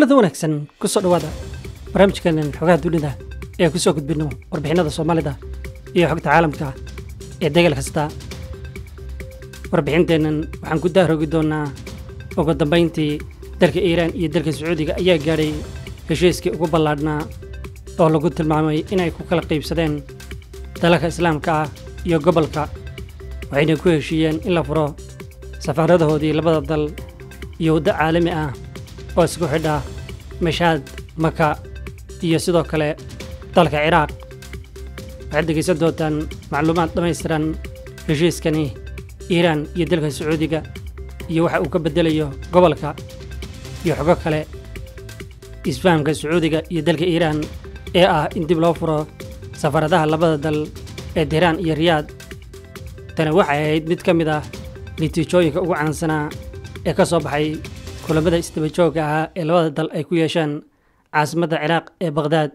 kulanti wanaagsan ku soo dhowaada barnaamijkeenan xogaha dunida ee ku soo gudbinno warbixinada soomaalida iyo xogta caalamka ee degal kasta warbixinteennan waxaan ku daahrogi doonnaa ugu dambayntii dalka iiraan iyo dalka sacuudiga ayaa gaadhay heshiiskii ugu ballaadhnaa oo lagu tilmaamay inay ku kala qaybsadeen dalalka islaamka ah iyo gobolka waxayna ku heshiiyeen in la furo safaaradahoodii labada dal iyo waddo caalami ah oo isku xidha mashaad maka iyo sidoo kale dalka ciraaq waxaad dhegaysan doontaan macluumaad dhammaystiran heshiiskani iiraan iyo dalka sacuudiga iyo waxa uu ka beddelayo gobolka iyo xogo kale isfahamka sacuudiga iyo dalka iiraan ee ah in dib loo furo safaradaha labada dal ee tehraan iyo riyaad tani waxay ahayd mid ka mid ah natiijooyinka ugu caansanaa ee ka soo baxay kulammada isdaba joogga ahaa ee labada dal ay ku yeesheen caasimadda ciraaq ee bakhdaad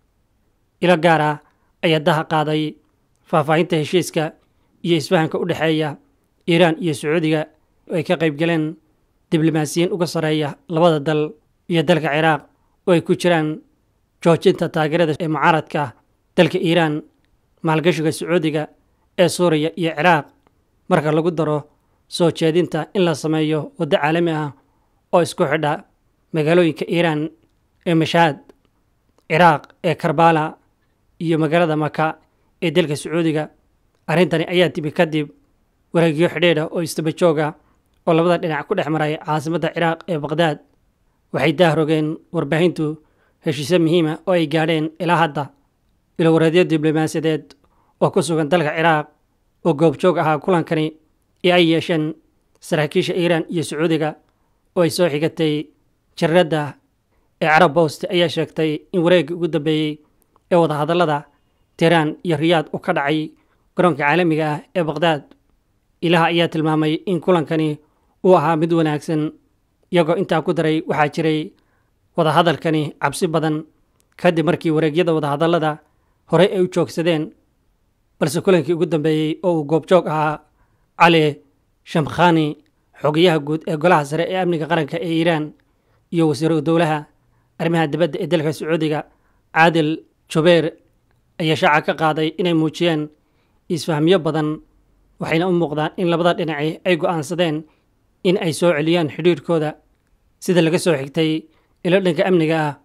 ilo gaar ah ayaa daha qaaday faahfaahinta heshiiska iyo isfahamka u dhexeeya iiraan iyo sacuudiga oo ay ka qayb galeen diblomaasiyiin uga sarreeya labada dal iyo dalka ciraaq oo ay ku jiraan joojinta taageerada ee mucaaradka dalka iiraan maalgashiga sacuudiga ee suuriya iyo ciraaq marka lagu daro soo jeedinta in la sameeyo waddo caalami ah oo isku xidha magaalooyinka iiraan ee mashaad ciraaq ee karbala iyo magaalada maka ee dalka sacuudiga arrintani ayaa timi kadib wareegyo xidhiidha oo istaba jooga oo labada dhinac ku dhex maray caasimadda ciraaq ee bakhdaad waxay daahrogeen warbaahintu heshiisyo muhiima oo ay gaadheen ilaa hadda ilowareedyo diblomaasiyadeed oo ku sugan dalka ciraaq oo goobjoog ahaa kulankani ee ay yeesheen saraakiisha iiraan iyo sacuudiga oo ay soo xigatay jaradda ee carab bost ayaa sheegtay in wareeggii ugu dambeeyey ee wadahadallada tehraan iyo riyaad uu ka dhacay garoonka caalamiga ah ee bakhdaad ilaha ayaa tilmaamay in kulankani uu ahaa mid wanaagsan iyagoo intaa ku daray waxaa jiray wadahadalkani cabsi badan kadib markii wareegyada wadahadallada horey ay u joogsadeen balse kulankii ugu dambeeyey oo uu goobjoog ahaa cali shamkhani xogayaha guud ee golaha sare ee amniga qaranka ee iiraan iyo wasiiru dowlaha arrimaha dibadda ee dalka sacuudiga caadil jubeer ayaa shaaca ka qaaday inay muujiyeen isfahmyo badan waxayna u muuqdaan in labada dhinaci ay go'aansadeen in ay soo celiyaan xidhiirhkooda sida laga soo xigtay ilo dhanka amniga ah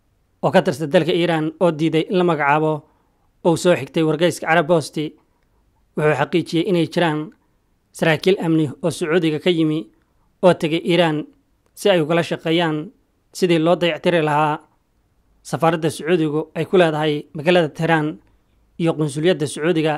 oo ka tirsan dalka iiraan oo diiday in la magacaabo ou soo xigtay wargeyska carab bosti wuxuu xaqiijiyey inay jiraan saraakiil amni oo sacuudiga ka yimi oo tegay iiraan si ay ugala shaqeeyaan sidii loo dayactiri lahaa safaaradda sacuudigu ay ku leedahay magaalada tehraan iyo qunsuliyadda sacuudiga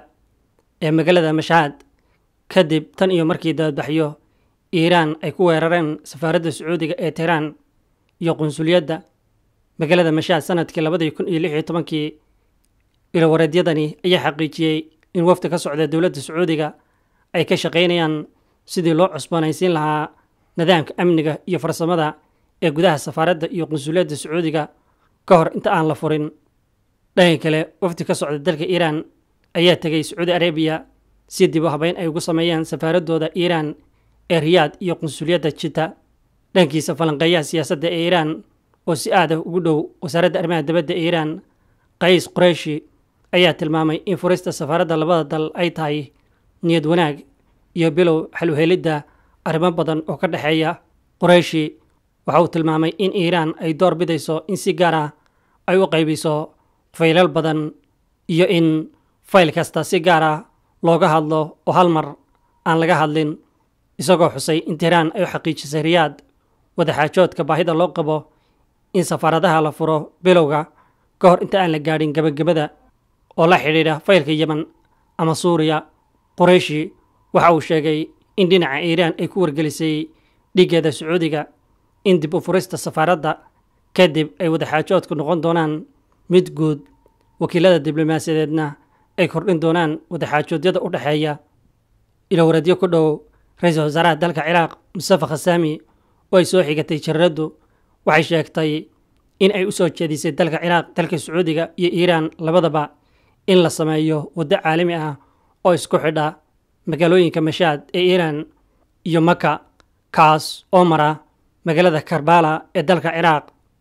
ee magaalada mashaad kadib tan iyo markii dabadbaxyo iiraan ay ku weerareen safaaradda sacuudiga ee tehraan iyo qunsuliyadda magaalada mashaad sanadkii labadii kun iyo lix iyo tobankii ilowareedyadani ayaa xaqiijiyey in wafdi ka socda dowladda sacuudiga ay ka shaqaynayaan sidii loo cusboonaysiin lahaa nidaamka amniga iyo farsamada ee gudaha safaaradda iyo qunsuliyadda sacuudiga ka hor inta aan la furin dhanka kale wafdi ka socda dalka iiraan ayaa tegay sacuudi arabiya si dib u habeyn ay ugu sameeyeen safaaradooda iiraan ee riyaad iyo qunsuliyadda jita dhankiisa falanqeeyaha siyaasadda ee iiraan oo si aad ah ugu dhow wasaaradda arrimaha dibadda ee iiraan qays qureyshi ayaa tilmaamay in furista safaaradda labada dal ay tahay niyad wanaag iyo bilow xaluhelidda arrimo badan oo ka dhexeeya qureyshi waxa uu tilmaamay in iiraan ay door bidayso in si gaar ah ay u qaybiso faylal badan iyo in fayl kasta si gaar ah looga hadlo oo hal mar aan laga hadlin isagoo xusay in tehraan ay u xaqiijisay riyaad wadaxaajoodka baahida loo qabo in safaaradaha la furo bilowga ka hor inta aan la gaadhin gebagabada oo la xidhiidha faylka yeman ama suuriya qureyshi waxa uu sheegay in dhinaca iiraan ay ku wargelisay dhiiggeeda sacuudiga in dib u furista safaaradda kadib ay wadaxaajoodku noqon doonaan mid guud wakiilada diblomaasiyadeedna ay kordhin doonaan wadaxaajoodyada u dhexeeya ilowareedyo ku dhow ra-iisul wasaaraha dalka ciraaq mustafa khasaami oo ay soo xigatay jaraddu waxay sheegtay in ay u soo jeedisay dalka ciraaq dalka sacuudiga iyo iiraan labadaba in la sameeyo waddo caalami ah oo isku xidha magaalooyinka mashaad ee iiraan iyo maka kaas oo mara magaalada karbala ee dalka ciraaq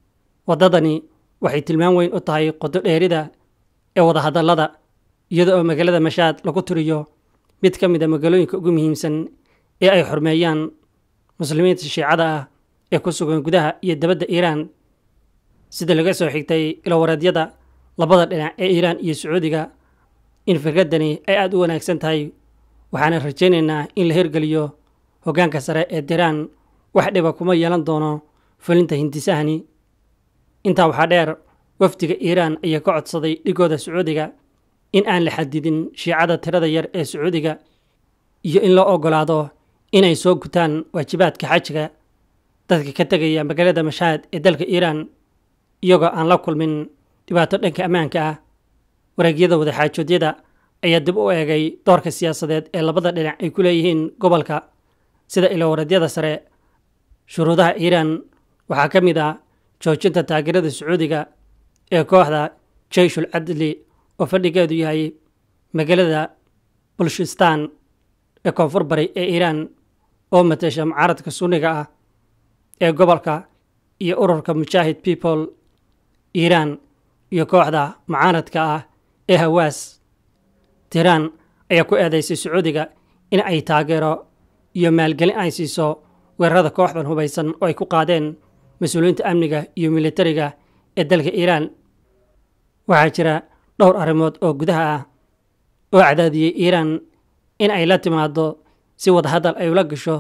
waddadani waxay tilmaan weyn u tahay qodo dheerida ee wadahadallada iyada oo magaalada mashaad lagu tiriyo mid ka mid a magaalooyinka ugu muhiimsan ee ay xurmeeyaan muslimiinta shiicada ah ee ku sugan gudaha iyo dabadda iiraan sida laga soo xigtay ilowareedyada labada dhinac ee iiraan iyo sacuudiga in firkaddani ay aada u wanaagsan tahay waxaana rajaynaynaa in la hirgeliyo hoggaanka sare ee diraan wax dhiba kuma yeelan doono fulinta hindisahani intaa waxaa dheer wafdiga iiraan ayaa ka codsaday dhigooda sacuudiga in aan la xadidin shiicada tirada yar ee sacuudiga iyo in loo oggolaado inay soo gutaan waajibaadka xajiga dadka ka tegaya magaalada mashaad ee dalka iiraan iyagoo aan la kulmin dhibaato dhanka ammaanka ah wareegyada wadaxaajoodyada ayaa dib u eegay doorka siyaasadeed ee labada dhinac ay ku leeyihiin gobolka sida ilowaradyada sare shuruudaha iiraan waxaa ka mid ah joojinta taageerada sacuudiga ee kooxda jeyshul cadli oo fadhigeedu yahay magaalada bulshistan ee koonfur bari ee iiraan oo matasha mucaaradka sunniga ah ee gobolka iyo ururka mujaahid people iiraan iyo kooxda mucaaradka ah ee hawaas tiiraan ayaa ku eedaysay sacuudiga in ay taageero iyo maalgelin ay siiso weerarada kooxdan hubaysan oo ay ku qaadeen mas-uuliyiinta amniga iyo militariga ee dalka iiraan waxaa jira dhowr arrimood oo gudaha ah oo cadaadiyey iiraan in ay la timaado si wadahadal ay ula gasho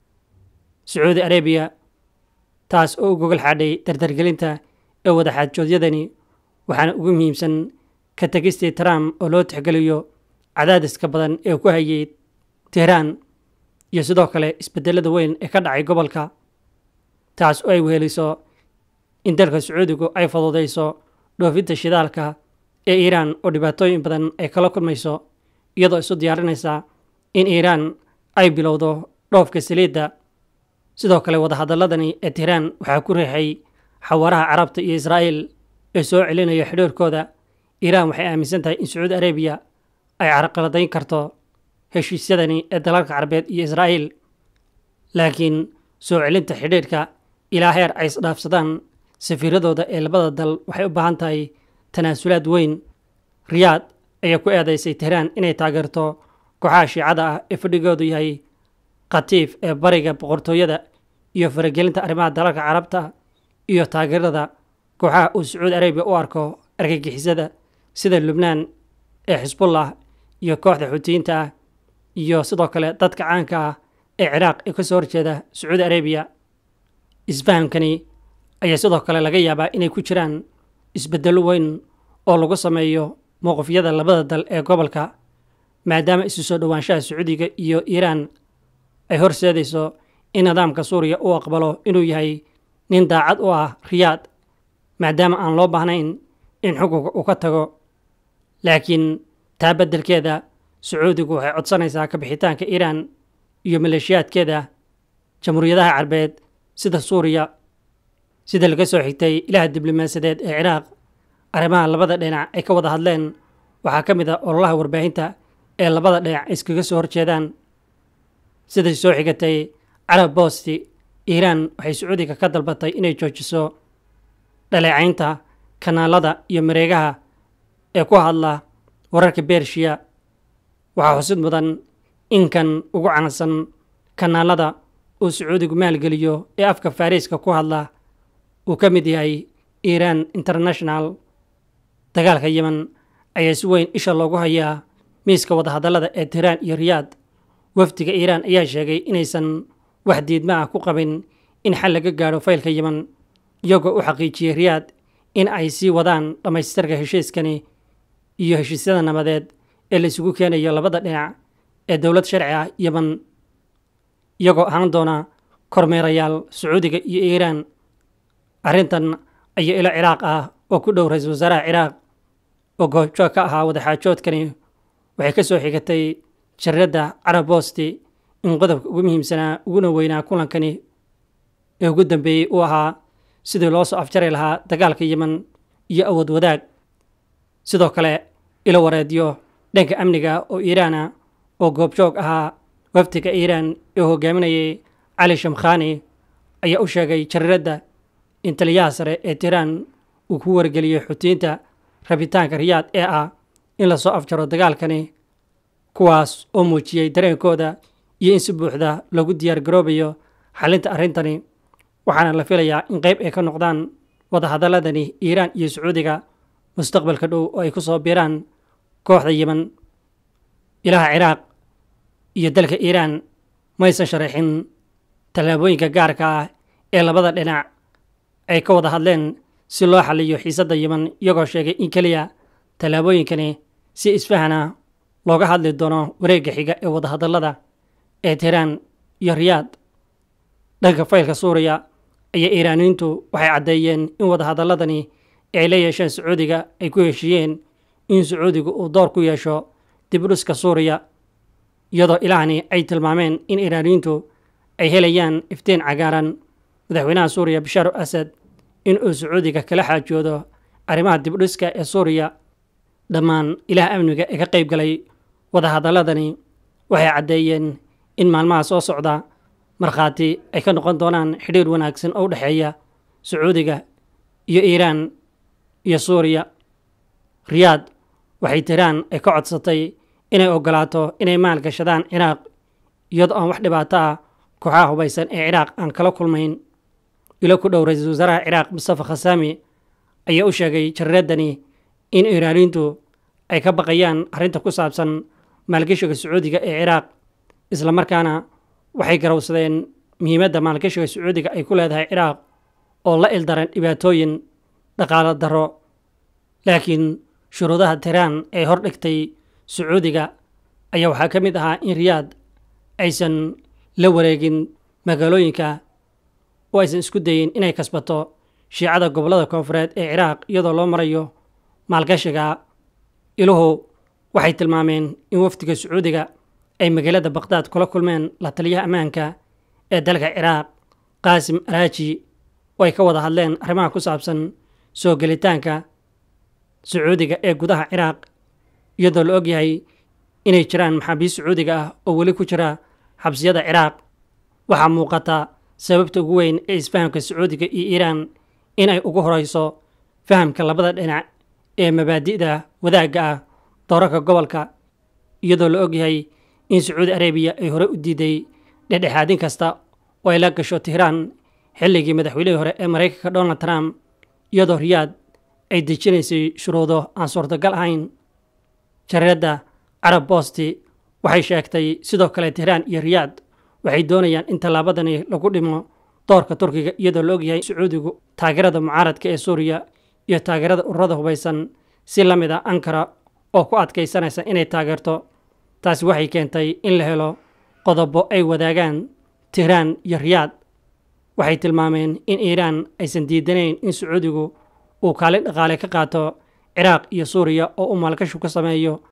sacuudi arabiya taas oo u gogol xaadhay dardargelinta ee wadaxaajoodyadani waxaana ugu muhiimsan ka tegistii trump oo loo tixgeliyo cadaadiska badan ee ku hayay tehraan iyo sidoo kale isbedelada weyn ee ka dhacay gobolka taas oo ay weheliso in dalka sacuudigu ay fududayso dhoofinta shidaalka ee iiraan oo dhibaatooyin badan ay kala kulmayso iyadoo isu diyaarinaysa in iiraan ay bilowdo dhoofka saliidda sidoo kale wadahadaladani ee tehraan waxaa ku riixay xawaaraha carabta iyo israa'iil ee soo celinaya xidhiirkooda iiraan waxay aaminsan tahay in sacuudi arabiya ay carqaladayn karto heshiisyadani ee dalalka carabeed iyo israa'iil laakiin soo celinta xidhiirka ilaa heer ay isdhaafsadaan safiiradooda ee labada dal waxay u baahan tahay tanaasulaad weyn riyaad ayaa ku eedaysay tehraan inay taageerto kooxaha shiicada ah ee fadhigoodu yahay khatiif ee bariga boqortooyada iyo faragelinta arrimaha dalalka carabta iyo taageerada kooxaha uu sacuudi arabiya u arko argagixisada sida lubnaan ee xisbullah iyo kooxda xuutiyiinta ah iyo sidoo kale dadka caanka ah ee ciraaq ee ka soo horjeeda sacuudi arabiya isfahamkani ayaa sidoo kale laga yaabaa inay ku jiraan isbeddello weyn oo lagu sameeyo mowqifyada labada dal ee gobolka maadaama isu soo dhowaanshaha sacuudiga iyo iiraan ay horseedayso in nidaamka suuriya uu aqbalo inuu yahay nin daacad u ah riyaad maadaama aan loo baahnayn in xukunka uu ka tago laakiin taa beddelkeeda sacuudigu waxay codsanaysaa kabixitaanka iiraan iyo maleeshiyaadkeeda jamhuuriyadaha carbeed sida suuriya sida laga soo xigtay ilaha diblomaasiyadeed ee ciraaq arrimaha labada dhinac ay ka wada hadleen waxaa ka mid ah ololaha warbaahinta ee labada dhinac ay iskaga soo horjeedaan siday soo xigatay carab boosti iiraan waxay sacuudiga ka dalbatay inay joojiso dhaleecaynta kanaalada iyo mareegaha ee ku hadla wararka bershiya waxaa xusid mudan inkan ugu cansan kanaalada uu sacuudigu maalgeliyo ee afka fariiska ku hadla uu ka mid yahay iiraan international dagaalka yemen ayaa si weyn isha loogu hayaa miiska wadahadallada ee tiiraan iyo riyaad wafdiga iiraan ayaa sheegay inaysan wax diidma ah ku qabin in xal laga gaadho faylka yemen iyagoo u xaqiijiyey riyaad in ay sii wadaan dhammaystirka heshiiskani iyo heshiisyada nabadeed ee la isugu keenayo labada dhinac ee dowlad sharci ah yemen iyagoo ahaan doona kormeerayaal sacuudiga iyo iiraan arrintan ayaa ilo ciraaq ah oo ku dhow ra-iisul wasaaraha ciraaq oo goobjoog ka ahaa wadaxaajoodkani waxay ka soo xigatay jaradda carab boosti in qodobka ugu muhiimsanaa uguna weynaa kulankani ee ugu dambeeyey uu ahaa sidii loo soo afjari lahaa dagaalka yemen iyo awood wadaag sidoo kale ilo wareedyo dhanka amniga oo iiraana oo goobjoog ahaa wafdiga iiraan ee hogaaminayay cali shamkhani ayaa u sheegay jararadda in taliyaha sare ee tiiraan uu ku wargeliyey xutiyiinta rabitaanka riyaad ee ah in lasoo afjaro dagaalkani kuwaas oo muujiyey dareenkooda iyo in si buuxda lagu diyaar garoobayo xalinta arrintani waxaana la filayaa in qayb ay ka noqdaan wadahadaladani iiraan iyo sacuudiga mustaqbalka dhow oo ay ku soo biiraan kooxda yeman ilaha ciraaq iyo dalka iiraan maysan sharaxin tallaabooyinka gaarka ah ee labada dhinac ay ka wada hadleen si loo xaliyo xiisadda yeman iyagoo sheegay in keliya tallaabooyinkani si isfahana looga hadli doono wareegga xiga ee wadahadallada ee tiiraan iyo riyaad dhanka faylka suuriya ayaa iiraaniyiintu waxay caddeeyeen in wadahadalladani ay la yeesheen sacuudiga ay ku heshiiyeen in sacuudigu uu door ku yeesho dibudhiska suuriya iyadoo ilahani ay tilmaameen in iiraaniyiintu ay helayaan iftiin cagaaran madaxweynaha suuriya bashaar u asad in uu sacuudiga kala xaajoodo arrimaha dibudhiska ee suuriya dhammaan ilaah amniga ee ka qayb galay wadahadalladani waxay caddeeyeen in maalmaha soo socda markhaati ay ka noqon doonaan xidhiir wanaagsan oo u dhexeeya sacuudiga iyo iiraan iyo suuriya riyaad waxay tiraan ay ka codsatay inay oggolaato inay maalgashadaan ciraaq iyadoo aan wax dhibaato ah kooxaha hubaysan ee ciraaq aan kala kulmayn ilo ku dhow ra-iisul wasaaraha ciraaq mustafa khasaami ayaa u sheegay jararadani in iiraaniintu ay ka baqayaan arrinta ku saabsan maalgashiga sacuudiga ee ciraaq islamarkaana waxay garowsadeen muhiimadda maalgashiga sacuudiga ay ku leedahay ciraaq oo la ildaran dhibaatooyin dhaqaalo darro laakiin shuruudaha tiraan ee hor dhigtay sacuudiga ayaa waxaa ka mid ahaa in riyaad aysan la wareegin magaalooyinka oo aysan isku dayin inay kasbato shiicada gobollada koonfureed ee ciraaq iyadoo loo marayo maalgashiga iluhu waxay tilmaameen in wafdiga sacuudiga ay magaalada baqhdaad kula kulmeen la taliyaha ammaanka ee dalka ciraaq qaasim araaji oo ay ka wada hadleen arrimaha ku saabsan soo gelitaanka sacuudiga ee gudaha ciraaq iyadoo la ogyahay inay jiraan maxaabiist sacuudiga ah oo weli ku jira xabsiyada ciraaq waxaa muuqata sababta ugu weyn ee isfahamka sacuudiga iyo iiraan in ay ugu horeyso fahamka labada dhinac ee mabaadi'da wadaagga ah doorarka gobolka iyadoo la ogyahay in sacuudi arabiya ay hore u diiday dhexdhexaadin kasta oo ay la gasho tihraan xilligii madaxweynihii hore ee maraykanka donald trump iyadoo riyaad ay dejinaysay shuruudo aan suurtagal ahayn jareedda carab bosti waxay sheegtay sidoo kale tihraan iyo riyaad waxay doonayaan in tallaabadani lagu dhimo doorka turkiga iyadoo la ogyahay sacuudigu taageerada mucaaradka ee suuriya iyo taageerada ururada hubaysan si la mid a ankara oo ku adkaysanaysa inay taageerto taasi waxay keentay in la helo qodobo ay wadaagaan tihraan iyo riyaad waxay tilmaameen in iiraan aysan diidanayn in sacuudigu uu kaalin dhaqaale ka qaato ciraaq iyo suuriya oo uu maalgashi ku sameeyo